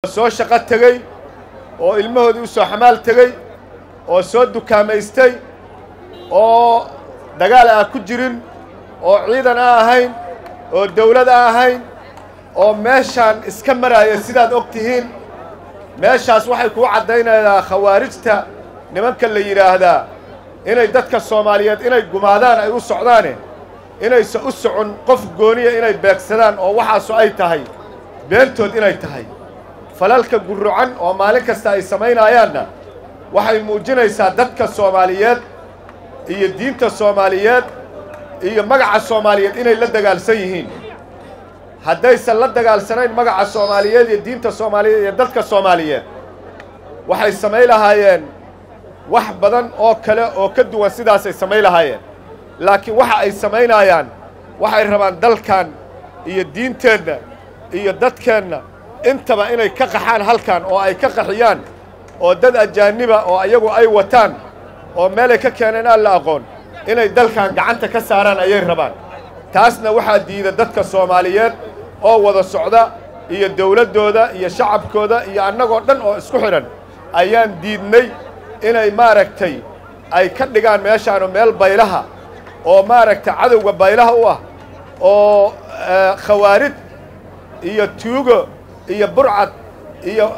soo shaqo tegey oo ilmahoodii u soo xamaal tegey oo soo dukaamaystay oo dagaal aan ku jirin oo ciidan aan ahayn oo dawlad aan ahayn oo meeshaan iska maraaya sidaad og tihiin meeshaas waxay kuu caddaynaydaa khawaarijta nimanka la yidhaahdaa inay dadka soomaaliyeed inay gumaadaan ay u socdaane inaysan u socon qof gooniya inay beegsadaan oo waxaasu ay tahay beentood inay tahay falalka gurrucan oo maalin kasta ay samaynayaanna waxay muujinaysaa dadka soomaaliyeed iyo diinta soomaaliyeed iyo magaca soomaaliyeed inay la dagaalsan yihiin haddaysan la dagaalsanayn magaca soomaaliyeed iyo diinta soomaaliyeed iyo dadka soomaaliyeed waxay samay lahaayeen wax badan oo kale oo ka duwan sidaasay samay lahaayeen laakiin waxa ay samaynayaan waxay rabaan dalkan iyo diinteenna iyo dadkeenna intaba inay ka qaxaan halkan oo ay ka qaxiyaan oo dad ajaaniba oo ayagu ay wataan oo meelay ka keeneen aan la aqoon inay dalkan gacanta ka saaraan ayay rabaan taasna waxaa diida dadka soomaaliyeed oo wada socda iyo dawladdooda iyo shacabkooda iyo annagoo dhan oo isku xidhan ayaan diidnay inay maaragtay ay ka dhigaan meeshaanu meel baylaha oo maaragtay cadowga baylaha u ah oo khawaarid iyo tuugo iyo burcad iyo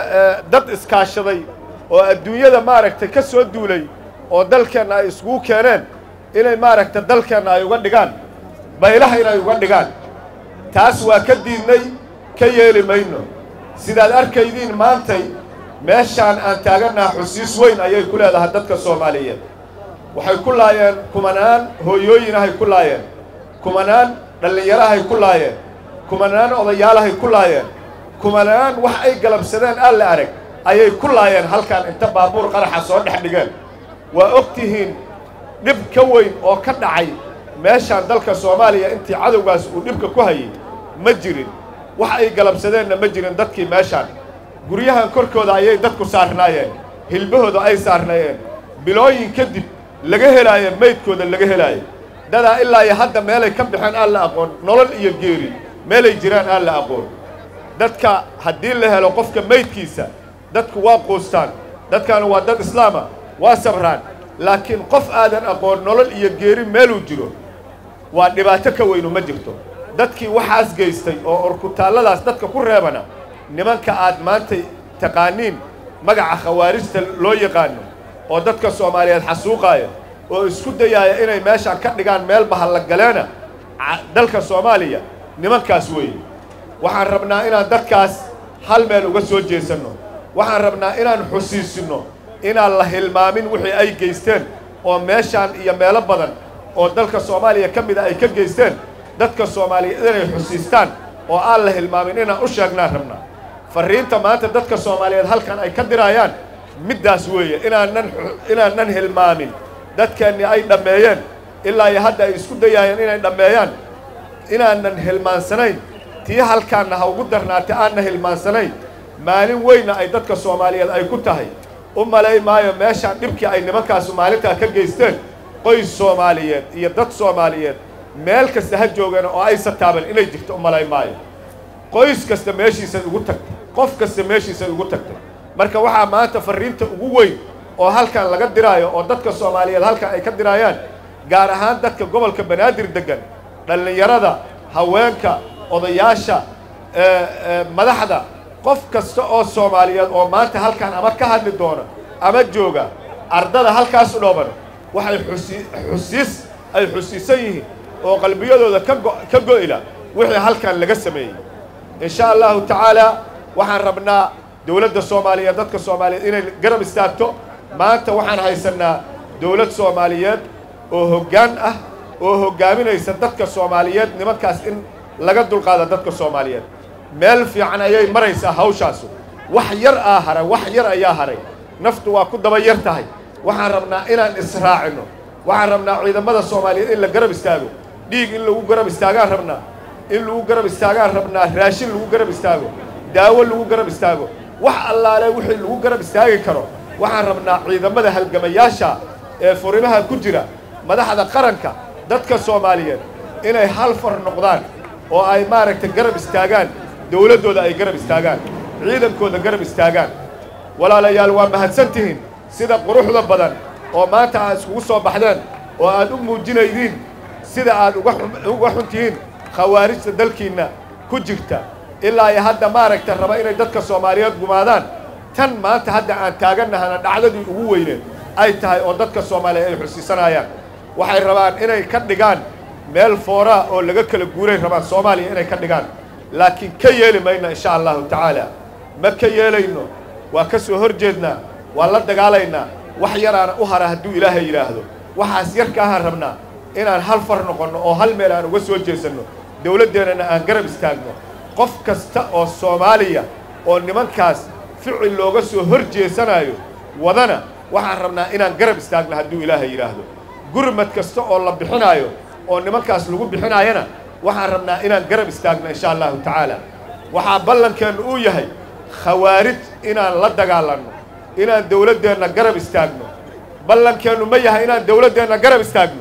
dad iskaashaday oo adduunyada maaragtay ka soo duulay oo dalkeenna ay iskugu keeneen inay maaragtay dalkeenna ay uga dhigaan baylaha inay uga dhigaan taas waa ka diidnay ka yeeli mayno sidaad arkaydiin maantay meeshaan aan taagannaha xusiis weyn ayay ku leedahay dadka soomaaliyeed waxay ku laayeen kumanaan hooyooyinahay ku laayeen kumanaan dhallinyarahay ku laayeen kumanaan odayaalahay ku laayeen kumanaan wax ay galabsadeen aan la arag ayay ku laayeen halkan inta baabuur qaraxa soo dhex dhigeen waa og tihiin dhib ka weyn oo ka dhacay meeshaan dalka soomaaliya intii cadowgaas uu dhibka ku hayay ma jirin wax ay galabsadeenna ma jirin dadkii meeshaan guryahan korkooda ayay dadku saarnaayeen hilbahooda ay saarnaayeen bilooyin kadib laga helaaye maydkooda laga helaaye dadaa ilaa iyo hadda meelay ka baxeen aan la aqoon nolol iyo geeri meelay jiraan aan la aqoon dadka haddii la helo qofka maydkiisa dadku waa quustaan dadkaana waa dad islaama waa sabraan laakiin qof aadan aqoon nolol iyo geeri meeluu jiro waa dhibaato ka weynu ma jirto dadkii waxaas geystay oo orkutaalladaas dadka ku reebana nimanka aad maanta taqaaniin magaca khawaarijta loo yaqaano oo dadka soomaaliyeed xasuuqaaya oo isku dayaaya inay meeshaan ka dhigaan meel bahallagaleena dalka soomaaliya nimankaas weeye waxaan rabnaa inaan dadkaas hal meel uga soo jeesanno waxaan rabnaa inaan xusiisinno inaan la hilmaamin wixii ay geysteen oo meeshaan iyo meelo badan oo dalka soomaaliya ka mida ay ka geysteen dadka soomaaliyeed inay xusiistaan oo aan la hilmaamin inaan u sheegnaan rabnaa farriinta maanta dadka soomaaliyeed halkan ay ka diraayaan middaas weeye inaanan inaanan hilmaamin dadkeennii ay dhammeeyeen ilaa iyo hadda ay isku dayaayeen inay dhammeeyaan inaanan hilmaansanayn tii halkaanna ha ugu darnaatay aanna hilmaansanayn maalin weynna ay dadka soomaaliyeed ay ku tahay u malay maayo meeshaan dhibkii ay nimankaasu maalintaa ka geysteen qoys soomaaliyeed iyo dad soomaaliyeed meel kasta ha joogeen oo aysa taaban inay jirto u malay maayo qoys kasta meeshiisay ugu tagtay qof kasta meeshiisay ugu tagtay marka waxaa maanta farriinta ugu weyn oo halkan laga diraayo oo dadka soomaaliyeed halkan ay ka diraayaan gaar ahaan dadka gobolka banaadir deggan dhallinyarada haweenka odayaasha madaxda qof kasta oo soomaaliyeed oo maanta halkan ama ka hadli doona ama jooga ardada halkaas u dhooban waxay xusi xusiis ay xusiisan yihiin oo qalbiyadooda ka go ka go'ila wixii halkan laga sameeyey in sha allahu tacaalaa waxaan rabnaa dowladda soomaaliyeed dadka soomaaliyeed inay garab istaagto maanta waxaan haysannaa dowlad soomaaliyeed oo hoggaan ah oo hoggaaminaysa dadka soomaaliyeed nimankaas in laga dulqaada dadka soomaaliyeed meel fiican ayay maraysaa hawshaasu wax yar aa haray wax yar ayaa haray naftu waa ku daba yar tahay waxaan rabnaa inaan israacino waxaan rabnaa ciidamada soomaaliyeed in la garab istaago dhiig in lagu garab istaagaan rabnaa in lagu garab istaagaan rabnaa raashin lagu garab istaago daawo lagu garab istaago wax allaale wixii lagu garab istaagi karo waxaan rabnaa ciidamada halgamayaasha ee furimaha ku jira madaxda qaranka dadka soomaaliyeed inay hal far noqdaan oo ay maaragtay garab istaagaan dowladdooda ay garab istaagaan ciidankooda garab istaagaan walaalayaal waa mahadsan tihiin sida quruxda badan oo maanta aad iskugu soo baxdeen oo aad u muujinaydiin sida aad uga xun tihiin khawaarijta dalkiinna ku jirta ilaa iyo hadda maaragta raba inay dadka soomaaliyeed gumaadaan tan maanta hadda aan taagannahana dhacdadii ugu weyneed ay tahay oo dadka soomaaliyeed ay xusiisanayaan waxay rabaan inay ka dhigaan meel fooraa oo laga kala guuray rabaan soomaaliya inay ka dhigaan laakiin ka yeeli mayno insha allahu tacaala ma ka yeelayno waa ka soo hor jeednaa waa la dagaalaynaa wax yaraana u hara hadduu ilaahay yidhaahdo waxaas yarka ahaan rabnaa inaan hal far noqonno oo hal meel aan uga soo jeesanno dawladdeennana aan garab istaagno qof kasta oo soomaaliya oo nimankaas ficil looga soo hor jeesanayo wadana waxaan rabnaa inaan garab istaagno hadduu ilaahay yidhaahdo gurmad kasta oo la bixinaayo oo nimankaas lagu bixinaayana waxaan rabnaa inaan garab istaagno insha allahu tacaala waxaa ballankeennu uu yahay khawaarij inaan la dagaalanno inaan dawladdeenna garab istaagno ballankeennu ma yahay inaan dawladdeenna garab istaagno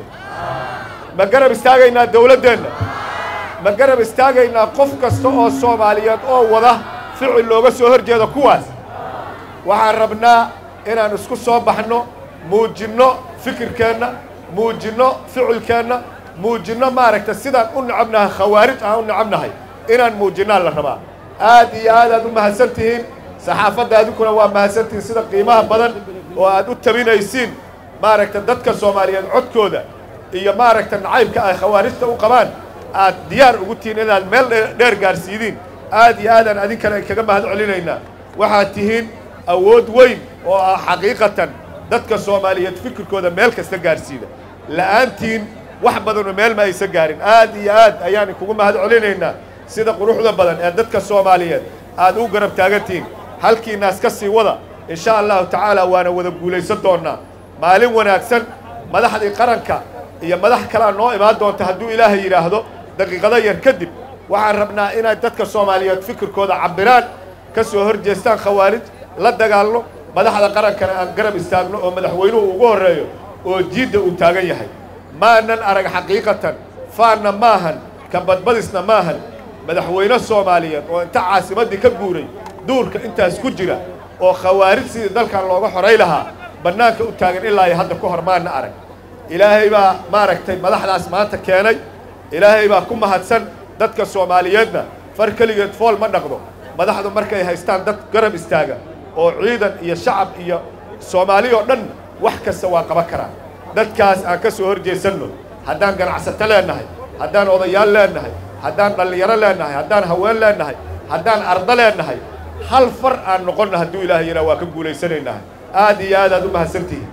ma garab istaagaynaa dawladdeenna ma garab istaagaynaa qof kasta oo soomaaliyeed oo wada ficil looga soo hor jeedo kuwaas waxaan rabnaa inaan isku soo baxno muujinno fikirkeenna muujinno ficilkeenna muujinno maaragta sidaan u necabnahay khawaarij aan u necabnahay inaan muujinnaan la rabaa aad iyo aad aad u mahadsan tihiin saxaafadda adinkuna waa mahadsan tihiin sida qiimaha badan oo aad u tabinaysiin maaragta dadka soomaaliyeed codkooda iyo maaragta nacaybka ay khawaarijta u qabaan aad diyaar ugu tihiin inaad meel dheer gaarsiidiin aad iyo aadaan adinkana kaga mahad celinaynaa waxaad tihiin awood weyn oo ah xaqiiqatan dadka soomaaliyeed fikirkooda meel kasta gaarsiida la'aantiin wax badanoo meel ma aysan gaarin aad iyo aad ayaan kugu mahad celinaynaa sida quruxda badan ee dadka soomaaliyeed aad u garab taagantihiin halkiinaas ka sii wada insha allahu tacaala waana wada guulaysan doonnaa maalin wanaagsan madaxdii qaranka iyo madax kalea noo imaan doonta hadduu ilaahay yidhaahdo daqiiqado yar kadib waxaan rabnaa inay dadka soomaaliyeed fikirkooda cabbiraan ka soo hor jeestaan khawaarij la dagaalno madaxda qarankana aan garab istaagno oo madaxweynuhu ugu horreeyo oo jiidda uu taagan yahay maanan arag xaqiiqatan faanna maahan ka badbadisna maahan madaxweyne soomaaliyeed oo inta caasimaddii ka guuray duurka intaas ku jira oo khawaarij sidii dalkan looga xoray lahaa bannaanka u taagan ilaa iyo hadda ku hor maana arag ilaahay baa maaragtay madaxdaas maanta keenay ilaahay baa ku mahadsan dadka soomaaliyeedna far keligeed fool ma dhaqdo madaxdu markay haystaan dad garab istaaga oo ciidan iyo shacab iyo soomaali oo dhan wax kasta waa qaban karaan dadkaas aan ka soo hor jeesanno haddaan ganacsato leennahay haddaan odayaal leennahay haddaan dhallinyaro leennahay haddaan haween leennahay haddaan ardo leennahay hal far aan noqonna hadduu ilaahay yidhaa waa ka guulaysanaynaa aad iyo aad aad u mahadsantihiin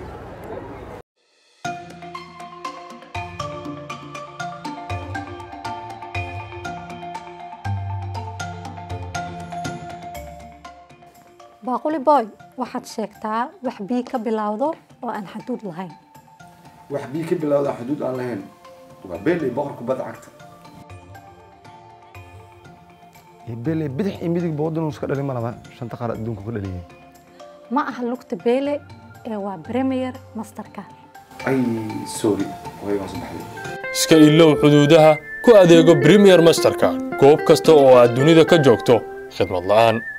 baaquli boy waxaad sheegtaa wax bii ka bilowdo oo aan xaduud lahayn wax bii ka bilowda xuduud aan lahayn waa beeley boqor kubadda cagta bele bidix iyo midig boodin iska dhalin ma laba shanta qaar adduunka ka dhaliyeen ma aha lugta beele ee waa premier masterka ay sorry waygaan soo baxday iska ilow xuduudaha ku adeego premier masterka goob kasta oo aad dunida ka joogto khidmad la'aan